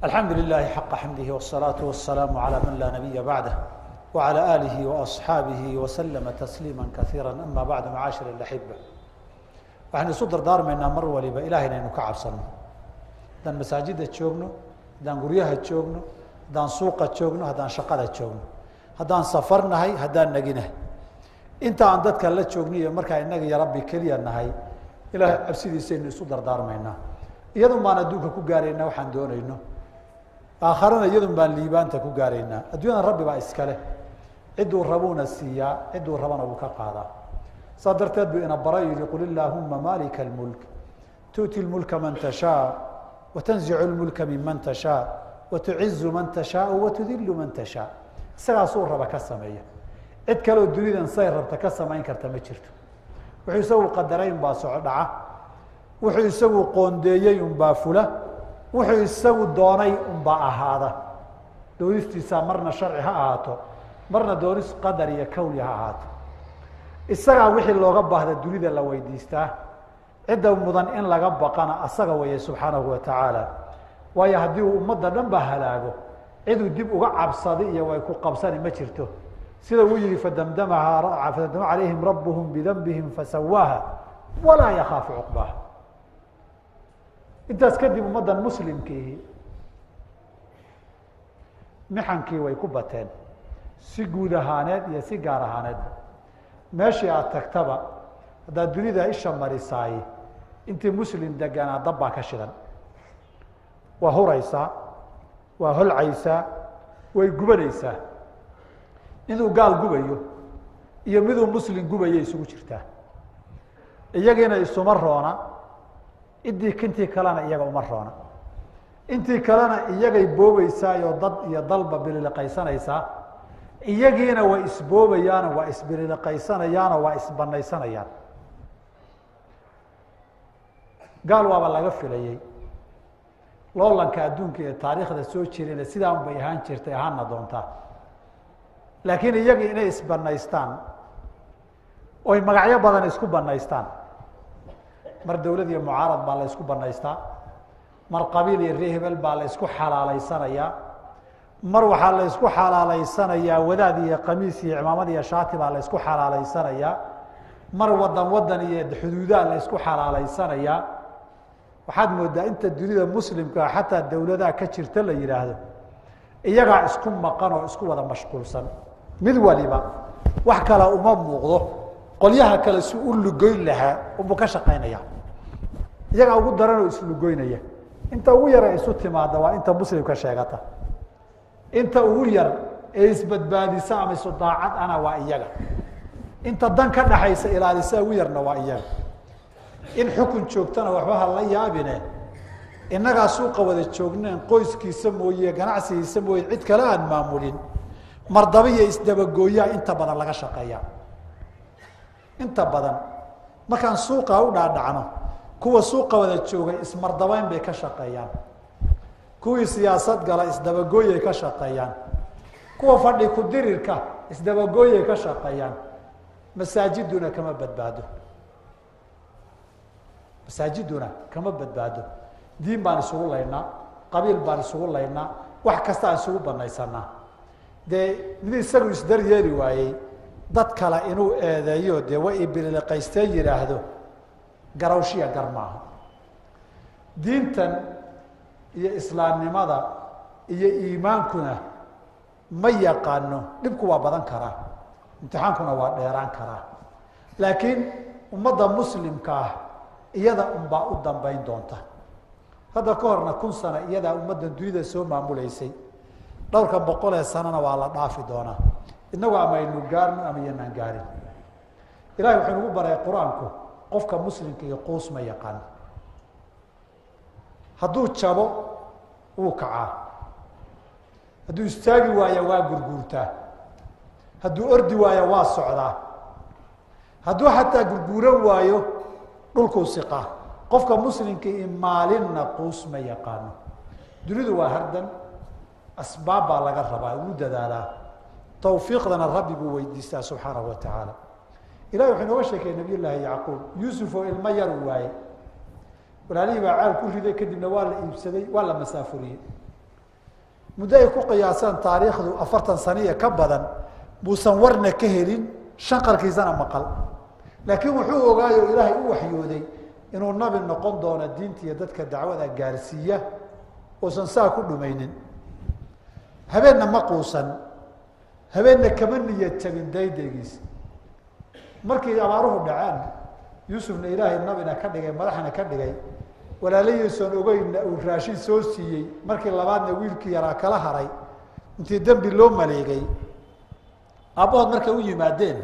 الحمد لله حق حمده والصلاة والسلام على من لا نبي بعده وعلى آله وأصحاabه وسلم تسليما كثيرا أما بعد معاشر الأحبة waxaan isu dardaarmaynaa mar waliba ilahay inaynu ka cabsano haddaan masaajida joogno haddaan guryaha joogno haddaan suuqa joogno haddaan shaqada joogno haddaan safar nahay haddaan naginahay inta aan dadka la joogno iyo markaa inaga iyo rabbi keliya nahay ilaahay cabsidiisaynu isu dardaarmaynaa iyadun baan adduunka ku gaaraynaa waxaan doonayno aakharana iyadun baan liibaanta ku gaaraynaa adduunyadan rabbi baa iskale cidduu rabuuna siiyaa cidduu rabana wuu ka qaadaa saa darteed buu ina bara yihi qul illaahuma malika اlmulk tu'ti lmulka man tashaa watanzicu lmulka miman tashaa watucizu man tashaau watudilu man tashaa isagaasuu raba ka sameeya cid kaleoo dunidan say rabta ka samayn karta ma jirto wuxuu isagu qadaray unbaa soco dhaca wuxuu isagu qoondeeyey unbaa fula wuxuu isagu doonay unbaa ahaada doonistiisaa marna sharci ha ahaato marna doonis qadar iyo kawli ha ahaato isagaa wixii looga baahda dunida la weydiistaa cidda mudan in laga baqana asaga weeye subxaanahu wa tacaala waayo haddii uu ummadda dhan ba halaago ciduu dib uga cabsaday iyo way ku qabsani ma jirto sida uu yihi fadamdamaha fadamdama calayhim rabuhum bidanbihim fasawaaha walaa yakaafu cuqbaha intaas kadib ummaddan muslimkiihi mixankii way ku bateen si guud ahaaneed iyo si gaar ahaaneedba meeshii aada tagtaba haddaad dunida isha marisaay intii muslim deganaa dab baa ka shidan waa huraysaa waa holcaysaa way gubanaysaa miduu gaal gubayo iyo miduu muslim gubayo isugu jirtaa iyagiina isuma roona idii kintii kalena iyaga uma roona intii kalena iyagay boobeysaayo dad iyo dalba bililiqaysanaysaa iyagiina way isboobayaano waa isbililiqaysanayaano waa isbanaysanayaan gaal waaba laga filayey loolanka adduunka ee taariikhda soo jirayna sidaa un bay ahaan jirtay ahaana doontaa laakiin iyagii inay isbanaystaan oy magacyo badan isku banaystaan mar dawlad iyo mucaarad baa la ysku banaystaa mar qabiil iyo ree hebel baa la ysku xalaaleysanayaa mar waxaa la ysku xalaaleysanayaa wadaad iyo qamiis iyo cimaamad iyo shaati baa la ysku xalaaleysanayaa mar wadan wadan iyo xuduudaa la ysku xalaaleysanayaa waxaad moodaa inta dunida muslimkaa xataa dawladaha ka jirta la yihaahdo iyagaa isku maqan oo isku wada mashquulsan mid waliba wax kale uma muuqdo qolyaha kale si u lugoyn lahaa ubuu ka shaqaynaya iyagaa ugu daran oo islugoynaya inta ugu yara isu timaada waa inta muslimka sheegata inta ugu yar ee isbadbaadisa ama isu daacad ana waa iyaga inta dan ka dhaxaysa ilaalisa ugu yarna waa iyaga in xukun joogtana waxba ha la yaabine innagaa suuqa wada joogneen qoyskiisa mooye ganacsigiisa mooye cid kale aan maamulin mardaba iyo isdabagooyaa inta badan laga shaqeeya inta badan markaan suuqa u dhaadhacno kuwa suuqa wada joogay ismardabeyn bay ka shaqeeyaan kuwii siyaasad gala isdabagooyay ka shaqeeyaan kuwa fadhi ku dirirka isdabagooyay ka shaqeeyaan masaajiduna kama badbaado masaajiduna kama badbaado diin baan isugu laynaa qabiil baan isugu laynaa wax kasta aan isugu banaysanaa dee mid isagu isdar yeeli waayey dad kale inuu eedeeyo dee way ibililiqaysteen yidhaahdo garawshiya gar maaha diintan iyo islaamnimada iyo iimaankuna ma yaqaano dhibku waa badan karaa imtixaankuna waa dheeraan karaa laakiin ummadda muslimka ah iyada unbaa u dambeyn doonta hadda ka horna kun sano iyadaa ummaddan dunida soo maamuleysay dhowrka boqol ee sanana waa la dhaafi doonaa inagu ama aynu gaarno ama iyanaan gaarin ilahay wuxuu nagu baray qur-aanku qofka muslimka iyo quus ma yaqaan hadduu jabo wuu kacaa hadduu istaagi waayo waa gurguurtaa hadduu ordi waayo waa socdaa hadduu xataa gurguuran waayo dhulkuu siqaa qofka muslimka i maalinna quus ma yaqaano dunidu waa hardan asbaab baa laga rabaa ugu dadaalaa tawfiiqdana rabbi buu weydiistaa subxaanahu wa tacaala ilahi wuxuu inooga sheekaya nabiy llaahi yacquub yuusuf oo ilmo yaru waaye walaalihii baa caal ku riday kadibna waa la iibsaday waa la masaafuriyey muddo ay ku qiyaasaan taariikhdu afartan saniya ka badan buusan warna ka helin shanqarkiisana maqal laakiin wuxuu ogaayo ilaahay u waxyooday inuu nabi noqon doono diinta iyo dadka dacwada gaarsiiya uusan saa ku dhumaynin habeenna ma quusan habeenna kama niyad jabin daydaygiisa markii abaaruhu dhaceen yuusufna ilaahay nabina ka dhigay madaxna ka dhigay walaalahiisoon ogeynna uu raashin soo siiyey markii labaadna wiilkii yaraa kala haray intii dembi loo maleegay aabbahood markay u yimaadeen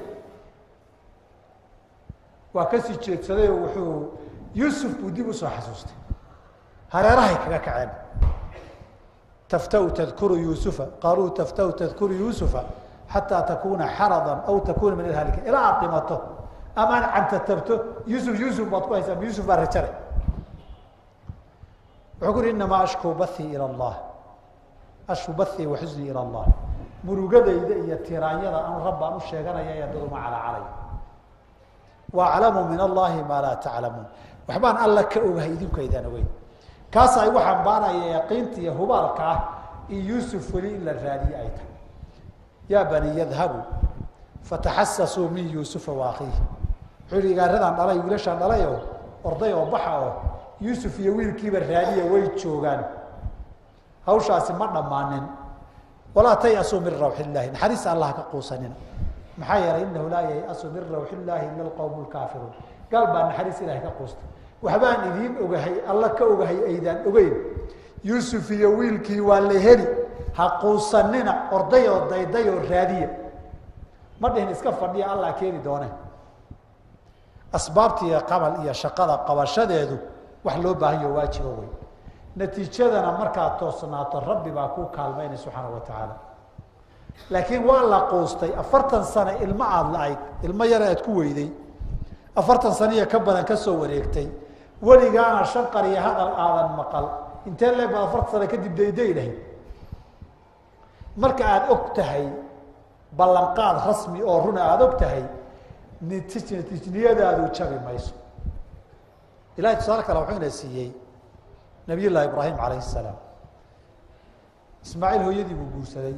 waa kasii jeedsaday oo wuxuu yuusuf buu dib usoo xasuustay hareerahay kaga kaceen taftau tadkuru yuusufa qaaluu taftau tadkuru yuusufa xataa takuna xaradan aw takuna min alhalika ilaa aada dhimato ama aad cantatabto yuusuf yuusuf baad ku haysaa yuusuf baa rajare wuxuu ku uhi inamaa ashkuu bathii ila allah ashku bathii wa xusnii ila allah murugadayda iyo tiraanyada anu rabbaan u sheeganaya ee daduma calacalay waaclamu min allahi maa laa taclamuun waxbaan alla ka ogahay idinku aydaan ogeyn kaasa igu xambaaraya yaqiinta iyo hubaalka ah in yuusuf weli in la raadiye ay tahay yaa bani yadhabuu fataxasasuu min yuusufa wa akiihi wuxuu yihi igaaradaan dhalay wiilashaan dhalay oo orday oo baxa oo yuusuf iyo wiilkiiba raadiya way joogaan hawshaasi ma dhammaanin walaa tayasuu min rawx illaahi naxariista allah ka quusanina maxaa yeelay inahu laa yayasu min rawx illaahi ila alqowm lkaafiruun gaal baa naxariis ilahay ka quusta waxbaan idiin ogahay alla ka ogahay aydaan ogeyn yuusuf iyo wiilkii waa la heli ha quusanina orday oo dayday oo raadiya ma dhihin iska fadhiya allah keeni doone asbaabta iyo qabal iyo shaqada qabashadeedu wax loo baahan yaho waajibo wey natiijadana markaad toosnaato rabbi baa kuu kaalmaynay subxaana wa tacaala laakiin waa la quustay afartan sano ilmo aada la-ayd ilmo yar aad ku weyday afartan saniya ka badan ka soo wareegtay weligaana shan qariyo hadal aadan maqal intee leeg baad afartan sano kadib dayday lahayd marka aada og tahay ballanqaad rasmi oo runa aada og tahay niti niyadaadu jabi mayso ilahay tusaale kale wuxuu ina siiyey nabiy llahi ibraahim calayhi salaam ismaaciil hooyadii buu guursaday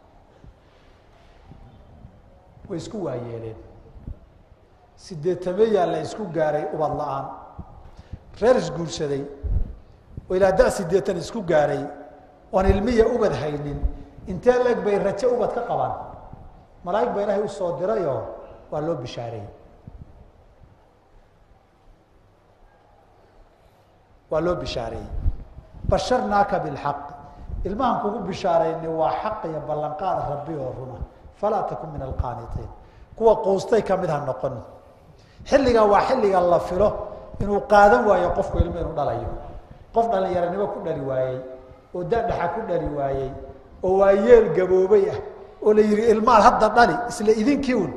way isku waayeeleen sideetameyaa la isku gaaray ubad la-aan reer isguursaday oo ilaa da sideetan isku gaaray oon ilmiya ubad haynin intee leeg bay rajo ubad ka qabaan malaaig baa ilaahay usoo dirayoo waa loo bishaareeyey waa loo bishaareeyey basharnaaka bilxaq ilmahan kugu bishaarayni waa xaq iyo ballanqaad rabbi oo runa falaa takun min alqaanitiin kuwa quustay kamid ha noqon xilligaa waa xilliga la filo inuu qaadan waayo qofku ilmo inuu dhalayo qof dhalinyaranimo ku dhali waayey oo dadhaxa ku dhali waayey oo waa yeel gaboobay ah oo la yihi ilmaad hadda dhali isla idinkii un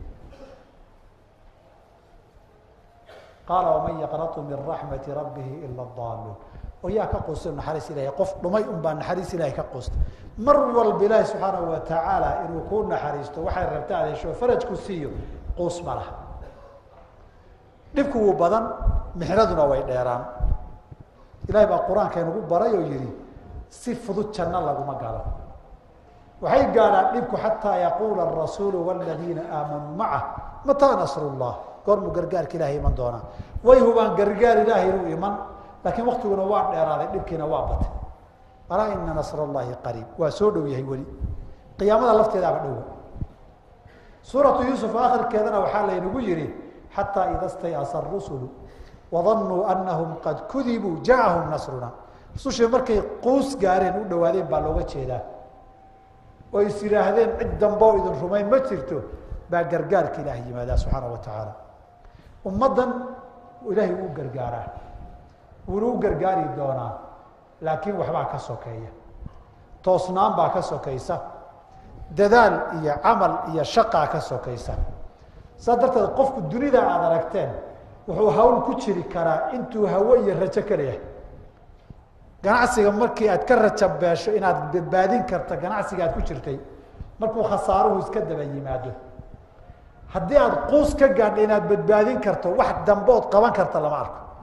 qaala waman yaqnatu min raxmati rabbihi ila daaluun oo yaa ka quusta naxariis ilahay qof dhumay un baa naxariis ilahay ka quusta mar walba ilaahi subxaanahu watacaala inuu kuu naxariisto waxay rabta aad hesho farajku siiyo quus ma laha dhibku wuu badan mixnaduna way dheeraan ilahay baa qur-aanka inugu baray oo yihi si fudud janno laguma galo waxay gaadhaan dhibku xataa yaquula arasuulu waladiina aamanuu macah mataa nasru llah goormuu gargaarka ilahay iman doonaa way hubaan gargaar ilaahay inuu iman laakiin waktiguna waa dheeraaday dhibkiina waa batay alaa ina nasr llahi qariib waa soo dhow yahay weli qiyaamada lafteedaaba dhowa suuratu yuusuf akhirkeedana waxaa laynagu yihi xataa ida stayasa rusulu wadanuu anahum qad kudibuu jaahum nasruna rusushii markay quus gaareen u dhawaadeen baa looga jeedaa oo is yidhaahdeen cid damboo idin rumayn ma jirto baa gargaarka ilaah yimaadaa subxaana wa tacaala ummaddan ilaahay wuu gargaaraa wuuna u gargaari doonaa laakiin waxbaa ka sokeeya toosnaan baa ka sokaysa dadaal iyo camal iyo shaqaa ka sokaysa saas darteed qofku dunida aada aragteen wuxuu hawl ku jiri karaa intuu hawo iyo rajo ka leeyahay ganacsiga markii aad ka raja beesho inaad badbaadin karta ganacsiga aad ku jirtay markuu khasaaruhu iska daba yimaado haddii aada quus ka gaadha inaad badbaadin karto wax dambood qaban karta lama arko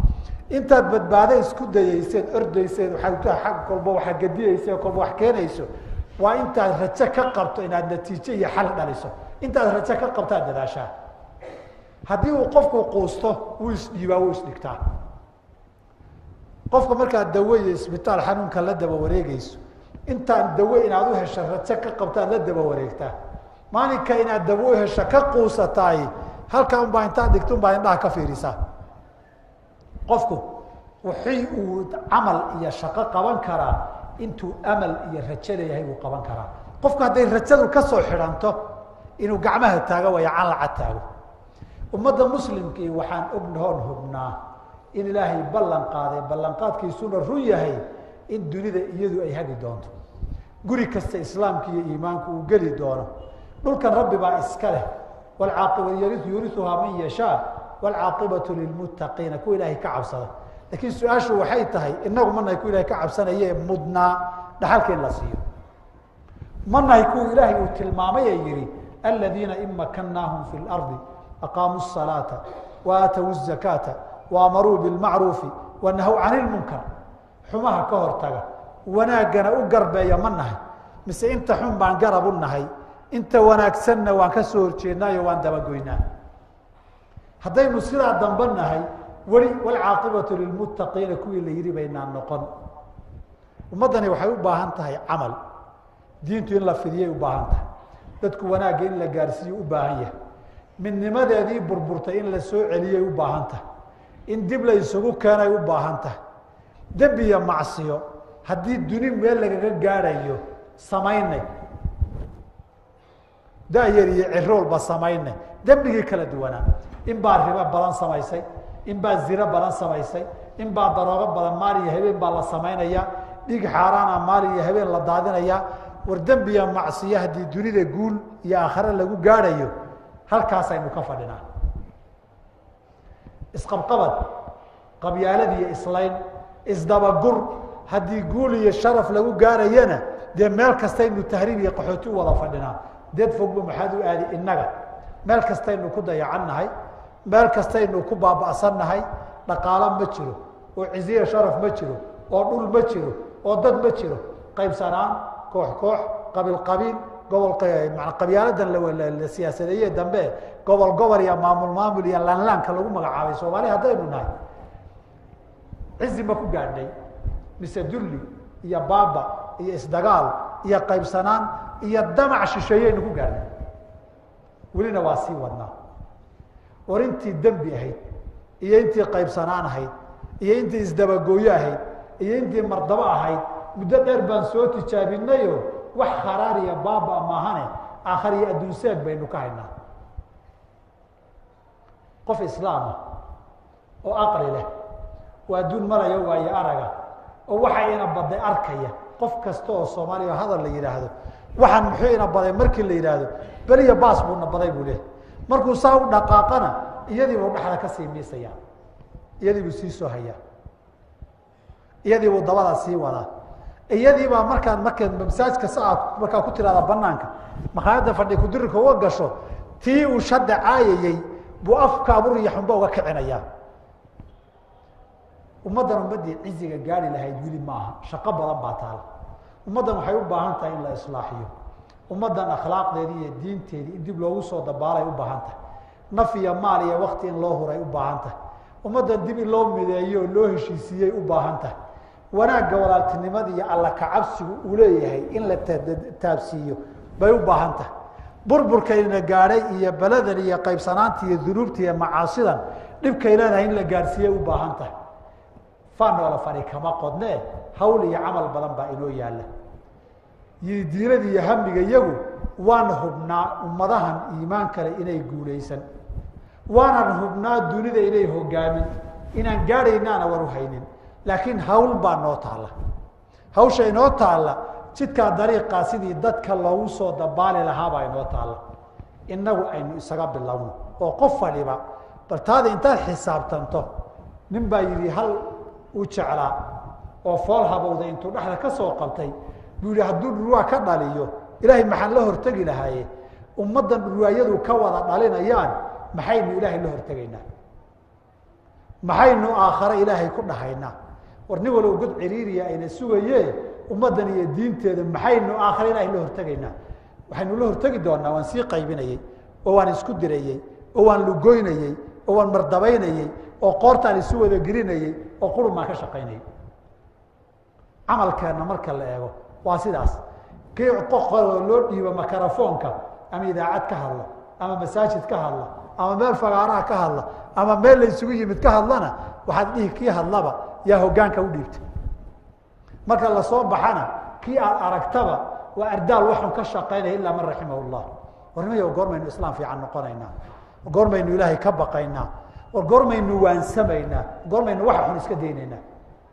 intaad badbaado isku dayeyseen ordayseen ag kolba waa gadiyeyse kolba wax keenayso waa intaad rajo ka qabto inaad natiijo iyo xal dhaliso intaad rajo ka qabto aad dadaashaa haddii uu qofku quusto wuu isdhiibaa wuu isdhigtaa qofka markaad dawo iyo isbitaal xanuunka la daba wareegeyso intaan dawo inaad u hesho rajo ka qabto aad la daba wareegtaa maalinka inaad dawo u hesho ka quusataay halkaa unbaa intaad dhigto unbaa indhaha ka fiirisaa qofku wixii uu camal iyo shaqo qaban karaa intuu amal iyo rajo leeyahay buu qaban karaa qofku hadday rajadu kasoo xidhanto inuu gacmaha taago waya canlaca taago ummadda muslimkii waxaan ognahoon hubnaa in ilaahay ballan qaaday ballanqaadkiisuna run yahay in dunida iyadu ay hagi doonto guri kasta islaamka iyo iimaanku uu geli doono dhulkan rabbi baa iska leh wlcaaqib yuriuhaa man yashaa wlcaaqibatu lilmuttaqiina kuwa ilaahay ka cabsada laakiin su-aashu waxay tahay inagu manahay kuwa ilahay ka cabsanaye mudnaa dhaxalka in la siiyo manahay kuwa ilaahay uu tilmaamay ee yihi aladiina in makannaahum fi lardi aqaamuu الsalaata waaatow الzakaata waamaruu bilmacruufi wanahow can ilmunkar xumaha ka hortaga wanaaggana u garbeeya ma nahay mise inta xun baan garab u nahay inta wanaagsanna waan ka soo horjeednaayo waan dabagoynaa haddaynu sidaa dambe nahay weli wlcaaqibatu lilmuttaqiina kuwii la yihi baynaan noqon ummaddani waxay u baahan tahay camal diintu in la fidiyay u baahan tahay dadku wanaagga in la gaarsiiyo u baahan yahay midnimadeedii burburtay in la soo celiyay u baahan tahay in dib la isugu keenay u baahan tahay dembi iyo macsiyo haddii duni meel lagaga gaadhayo samaynay da-yar iyo ciroolba samaynay dembigii kala duwanaa in baa ribo badan samaysay in baa ziro badan samaysay in baa daroogo badan maalin iyo habeen baa la samaynaya dhig xaaraana maalin iyo habeen la daadinaya war dembiya macsiyo haddii dunida guul iyo aakhare lagu gaadhayo halkaasaynu ka fadhinaa isqabqabad qabyaalad iyo islayn isdabagur haddii guul iyo sharaf lagu gaarayana dee meel kastaynu tahriib iyo qaxooti u wada fadhinaa deed fogba maxaad u aadi innaga meel kastaynu ku dayacannahay meel kastaynu ku baaba'sannahay dhaqaalo ma jiro oo ciziya sharaf ma jiro oo dhul ma jiro oo dad ma jiro qaybsanaan koox koox qabiil qabiil gobol qabyaaladan la siyaasadeeye dambe gobol gobol iyo maamul maamul iyo laanlaanka lagu magacaabay soomaali haddaynu nahay cizi ma ku gaadhnay mise dulli iyo baaba iyo isdagaal iyo qaybsanaan iyo damac shisheeyeynu ku gaadhnay welina waa sii wadnaa war intii dembi ahayd iyo intii qaybsanaan ahayd iyo intii isdabagooyo ahayd iyo intii mardabo ahayd muddo dheer baan soo tijaabinayo wax kharaariya baaba maahane aakhar iyo adduunseeg baynu ka haynaa qof islaama oo aqli leh oo adduun maraya waayo araga oo waxa ina baday arkaya qof kasta oo soomaaliya hadal la yidhaahdo waxaan muxuu ina baday markii la yidhaahdo beliya baas buuna baday buu leehay markuu saa u dhaqaaqana iyadiibuu dhexda kasii miisaya iyadiibuu sii soo hayaa iyadiibuu dabada sii wadaa iyadiibaa markaan marka masaajka sa aad markaa ku tiraada banaanka makhaayadda fadhi kudirirka uga gasho tii uu shadda caayayey buu afkaabur iyo xunba uga kicinayaa ummaddan ummaddii ciziga gaari lahayd weli maaha shaqo badan baa taala ummaddan waxay u baahan tahay in la islaaxiyo ummaddan akhlaaqdeedii iyo diinteedii in dib loogu soo dabaalay u baahan tahay naf iyo maal iyo wakti in loo huray u baahan tahay ummaddan dib in loo mideeyo oo loo heshiisiiyey u baahan tahay wanaagga walaaltinimada iyo alla kacabsigu uu leeyahay in la taabsiiyo bay u baahan tahay burburkayna gaadhay iyo beladan iyo qaybsanaanta iyo dunuubta iyo macaasidan dhibkay leedahay in la gaadhsiiyey u baahan tahay fanoola fari kama qodnee hawl iyo camal badan baa inoo yaalla diinada iyo hamiga iyagu waan hubnaa ummadahan iimaan kale inay guulaysan waanan hubnaa dunida inay hogaamin inaan gaadhaynaana war uhaynin laakiin hawl baa noo taalla hawsha inoo taalla jidkaa dariiqaa sidii dadka loogu soo dabaali lahaabaa inoo taalla innagu aynu isaga bilowno oo qof fadhiba bal taada intaad xisaabtanto nin baa yidhi hal u jeclaa oo fool habowday intuu dhexda ka soo qabtay buu yihi hadduu dhurwaa ka dhaliyo ilaahay maxaan la hortegi lahaaye ummaddan dhurwaayadu ka wada dhalinayaan maxaynu ilaahay la hortegaynaa maxaynu aakhare ilaahay ku dhahaynaa war nin walow god ciriiriya ayna sugaye ummaddan iyo diinteeda maxaynu aakhare ilahay la hortegaynaa waxaynu la hortegi doonaa waan sii qaybinayey oo waan isku dirayey oo waan lugoynayey oo waan mardabaynayey oo qoortaan isu wada gelinayey oo qurun baan ka shaqaynayay camalkeenna marka la eego waa sidaas kii qoqoo loo dhiibo makarafoonka ama idaacad ka hadla ama masaajid ka hadla ama meel fagaaraha ka hadla ama meel la isugu yimid ka hadlana waxaad dhihi kii hadlaba yaa hoggaanka u dhiibta marka lasoo baxana kii aad aragtaba waa ardaal waxun ka shaqaynaya ilaa man raximah llah warnimayo goormaynu islaam fiican noqonaynaa goormaynu ilaahay ka baqaynaa war goormaynu waansamaynaa goormaynu waxa xun iska daynaynaa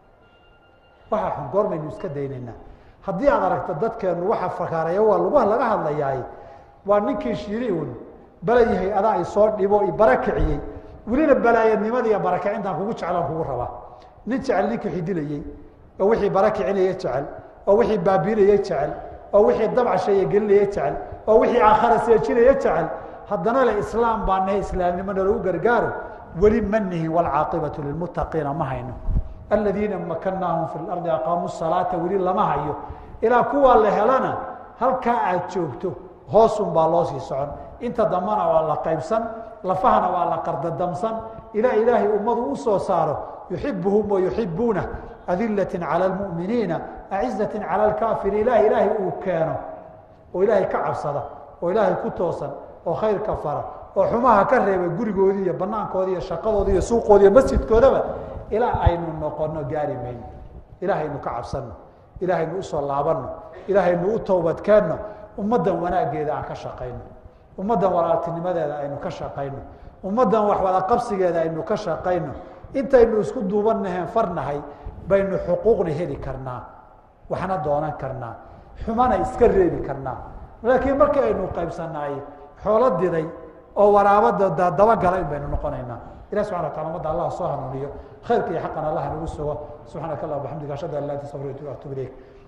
waxa xun goormaynu iska daynaynaa haddii aad aragto dadkeenu waxa fakaareeya waa lugaha laga hadlayaay waa ninkii shiri un balayahay adaa i soo dhibo i bara kiciyey welina balaayadnimada iyo barakicintaan kugu jeclaan kugu rabaa nin jecel ninkii xidilayey oo wixii bara kicinaya jecel oo wixii baabiinaya jecel oo wixii dabcashaya gelinaya jecel oo wixii aakhara seejinaya jecel haddana le islaam baa nahay islaamnimona lagu gargaaro weli ma nihin waalcaaqibatu lilmuttaqiina ma hayno aladiina makanaahum fi lardi aqaamuu salaata weli lama hayo ilaa kuwaa la helana halkaa aad joogto hoosun baa loo sii socon inta dambana waa la qaybsan lafahana waa la qardadamsan ilaa ilaahay ummadu u soo saaro yuxibuhum wayuxibuuna adilati calى اlmuminiina acizati calى اlkaafiriin ilaah ilaahay uu keeno oo ilaahay ka cabsada oo ilaahay ku toosan oo khayrka fara oo xumaha ka reeba gurigoodii iyo banaankoodi iyo shaqadoodi iyo suuqoodi iyo masjidkoodaba ilaa aynu noqono gaari mayno ilaahaynu ka cabsano ilaahaynu usoo laabano ilaahaynu u towbadkeenno ummaddan wanaaggeeda aan ka shaqayno ummaddan walaaltinimadeeda aynu ka shaqayno ummaddan waxwada qabsigeeda aynu ka shaqayno intaynu isku duubannaheen farnahay baynu xuquuqna heli karnaa waxna doonan karnaa xumana iska reebi karnaa laakiin markii aynu qaybsanaay xoolo diday oo waraabada dabagala in baynu noqonaynaa ilah subxana wa tala ummadda allah soo hanuuniyo khayrka iyo xaqan allah nagu sugo subxaanaka allah bxamdiga ashhadu an laa ilaha illa anta astaغfiruka wa atuub ilayk